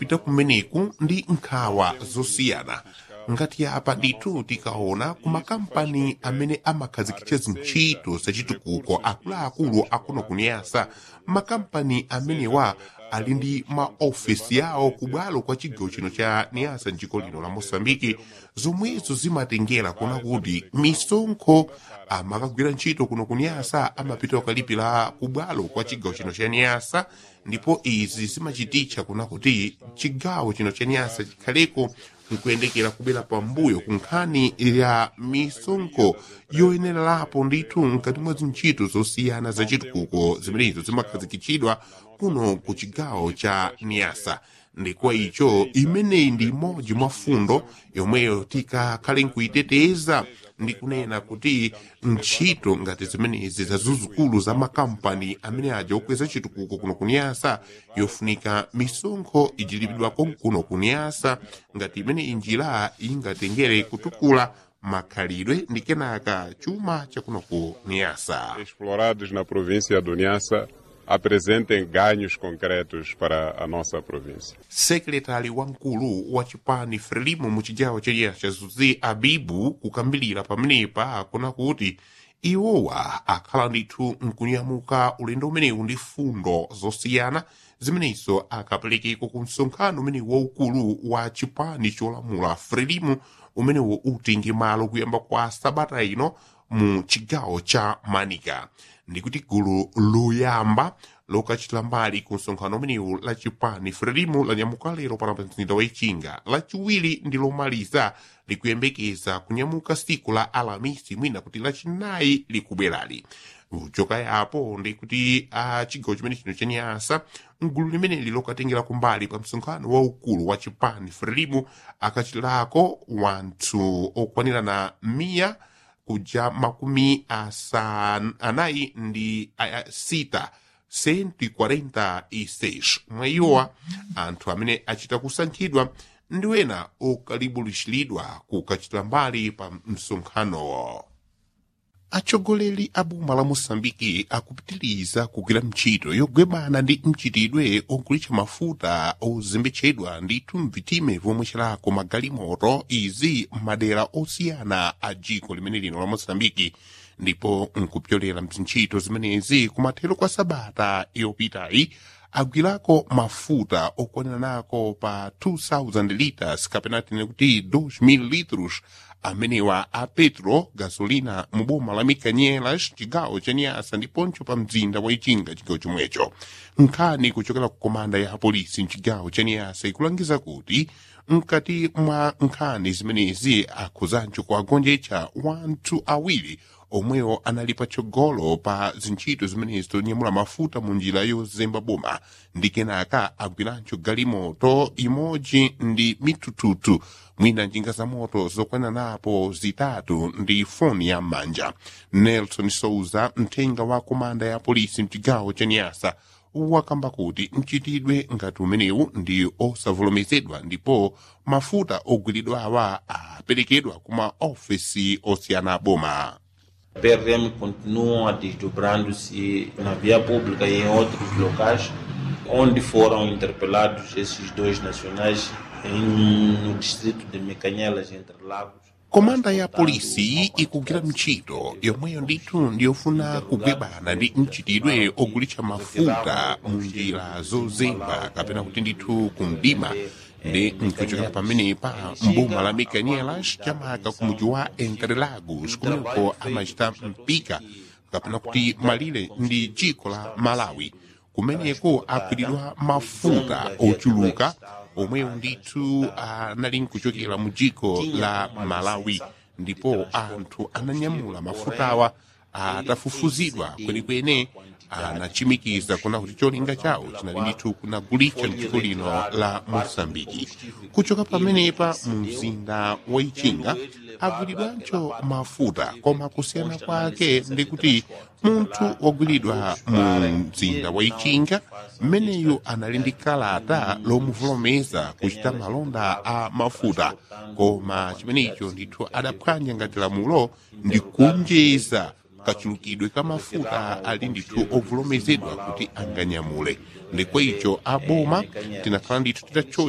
pita kumeneku ndi nkhawa zosiyana ngati apa ndithu tikaona ku makampani amene amakhazikitsa zintchito zachitukuko akuluakulu akuno kuniyasa makampani amenewa ali ndi maofesi yawo kubwalo kwa chigawo chino cha niyasa mdziko lino la mosambiki zomwezo zimatengera kuona kuti misonkho amakagwira ntchito kuno kuniyasa amapita kukalipira kubwalo kwa chigawo chino cha niyasa ndipo izi zimachititcha kuona kuti chigawo chino cha niyasa chikhaleko nkuyendekera kubwera pambuyo ku nkhani ya misonkho yoyenererapo ndithu mkati mwa zintchito zosiyana zachitukuko zimenezo zimakhazikitsidwa kuno ku chigawo cha niyasa ndikwa icho imeneyi ndi imodzi mwa fundo yomweyo tikakhale nkuyiteteza ndi kunena kuti ntchito ngati zimenezi zazuzukulu za makampani amene aja okweza chitukuko kuno kuniyasa yofunika misonkho ijilipidwako kuno kuniyasa ngati imene injira ingatengere kutukula makhalidwe ndi kenaka chuma chakuno ku niyasa explorados na província do Niassa apresentem ganhos concretos para a nossa província. sekretari wamkulu wa chipani frelimo mu chigawo cha cha zuzi abibu kukambilira pamenepa akuna kuti iwowa akhala ndithu nkunyamuka ulendo umenewu ndi fundo zosiyana zimenezo akaperekeko ku msonkhano umene waukulu wa chipani cholamula frelimo umenewo utingi malo kuyamba kwa sabata ino mu chigawo cha manika ndikuti gulu loyamba lokachita mbali ku msonkhano umenewu la chipani frelimo lanyamuka lero pana pa mzinda wa ichinga lachiwiri ndi lomaliza likuyembekeza kunyamuka siku la alamisi mwina kuti lachinayi likubwerali uchoka yapo ndikuti a chigawo chimene chino chanyasa mgulu limeneli lokatengera kumbali pa msonkhano waukulu wa chipani frelimo akachitirako wanthu okwanirana miya kuja makumi asanu anayi ndi a- sita 146 mwa iwowa anthu amene achita kusankhidwa ndi wena okalibulishilidwa kukachita mbali pa msonkhanowo atsogoleri a boma la moçambike akupitiriza kugwira ntchito yogwebana ndi mchitidwe ogulitsa mafuta ozembetsedwa ndithu mvitime vomwe chilako magalimoto izi m'madera osiyana a dziko limene lino la moçambike ndipo nkupyolera mzintchito zimenezi kumathero kwa sabata yopitayi agwirako mafuta okwanira nako pa 2000 liters kapena tine kuti 2000 litros amenewa a petro gasolina mu boma la mikanyelas chigawo cha nyasa ndiponso pa mzinda wa ichinga chigawo chomwecho nkhani kuchokera ku komanda ya polisi mchigawo cha nyasa ikulangiza kuti mkati mwa nkhani zimenezi akhuzancho kuagonjetsa wanthu awiri omwewo anali patsogolo pa zintchito zimenezi zonyamula mafuta mu njira yozemba boma ndi kenaka agwiranso galimoto imodzi ndi mitututu mwina njinga za moto zokwana napo zitatu ndi foni ya m'manja nelson souza mthenga wa komanda ya polisi mchigawo cha nyasa wakamba kuti mchitidwe ngati umenewu ndi osavomerezedwa ndipo mafuta ogwiridwa awa aperekedwa kuma ofesi osiyana boma PRM continuam desdobrando-se na via pública e em outros locais, onde foram interpelados esses dois nacionais em, no distrito de Mecanhelas, entre Lagos. komanda ya polisi ikugwira ntchito yomweyo ndithu ndiyofuna kugwebana ndi mchitidwe ogulitsa mafuta mu njira zozemba kapena kuti ndithu kumdima ndi nkuchokera pamenepa mboma la mikanyelas chamaka ku mudzi wa entrelagos kumeneko amachita mpika kapena kuti malire ndi dziko la malawi kumeneko agwiridwa mafuta ochuluka omwewo ndithu anali nkuchokera mu dziko la malawi ndipo anthu ananyamula mafutawa atafufuzidwa kwenikweni anachimikiza kuna kuti cholinga chawo chinali ndithu kunagulitsa mdziko lino la mosambiki kuchoka pamenepa mu mzinda wa ichinga agwiridwanso mafuta koma kusiyana kwake ndi kuti munthu wagwiridwa mu mzinda wa ichinga mmeneyu anali ndi kalata lomuvomereza kuchita malonda a mafuta koma chimenecho ndithu adaphwanya ngati lamulo ndi kunjeza kachulukidwe ka mafuta ali ndithu ovomerezedwa kuti anganyamule ndikwa icho aboma tinakhala ndithu titacho